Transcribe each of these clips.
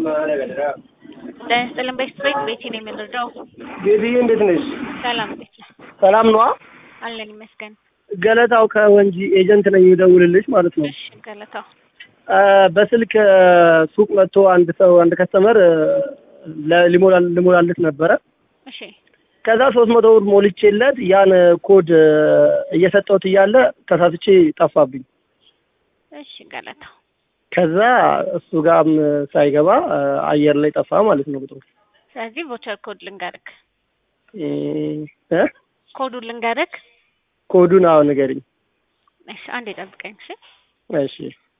ጤና ይስጥልን ቤተሰቦች ቤቲ ነው የምንረዳው። ቤትዬ እንዴት ነሽ? ሰላም እንዴት ነህ? ሰላም ነዋ። አለን ይመስገን። ገለታው ከወንጂ ኤጀንት ነኝ የምደውልልሽ ማለት ነው። እሺ ገለታው አ፣ በስልክ አ፣ ሱቅ መጥቶ አንድ ሰው አንድ ከስተመር ሊሞላል ሊሞላልት ነበረ። እሺ ከዛ ሶስት መቶ ብር ሞልቼለት ያን ኮድ አ፣ እየሰጠሁት እያለ ተሳስቼ ጠፋብኝ። እሺ ገለታው ከዛ እሱ ጋርም ሳይገባ አ፣ አየር ላይ ጠፋ ማለት ነው ቁጥሩ ስለዚህ ቮቸር ኮድ ልንገርክ፣ እ እ ኮዱን ልንገርክ። ኮዱን አዎ ንገሪኝ። እሺ አንዴ ጠብቀኝ። እሺ እሺ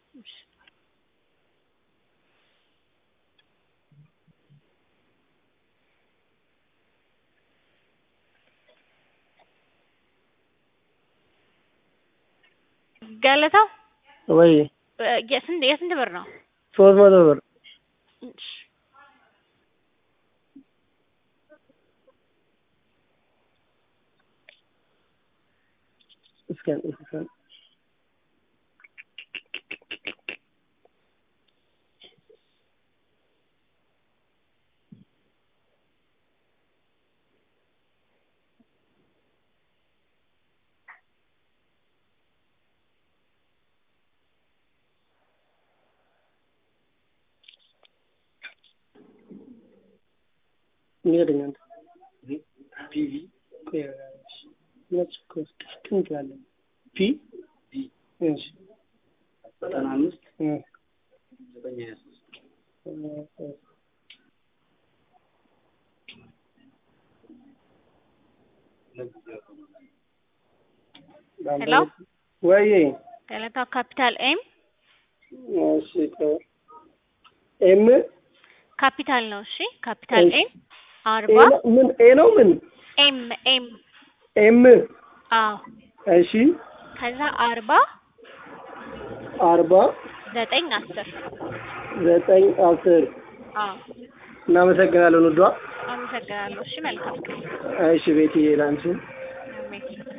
ገለታው ወይ እ፣ የስንት የስንት ብር ነው? ሶስት መቶ ብር እሺ እስከ እስከ ንገረኝ አንተ ፒቪ ነጭ ኮስት ትንትላለን ፒ እሺ ዘጠና አምስት እ ዘጠኝ ሀያ ሶስት ሄሎ ወይ ገለታው ካፒታል ኤም እሺ ቆይ ኤም ካፒታል ነው። እሺ ካፒታል እሺ። ኤም ኤ አርባ ነው ምን ኤ ነው ምን ኤም ኤም ኤም አዎ እሺ ከዛ አርባ አርባ ዘጠኝ አስር ዘጠኝ አስር አዎ እናመሰግናለን ውዷ አመሰግናለሁ። እሺ መልካም ቀን። እሺ ቤትዬ ላንቺ አሜን።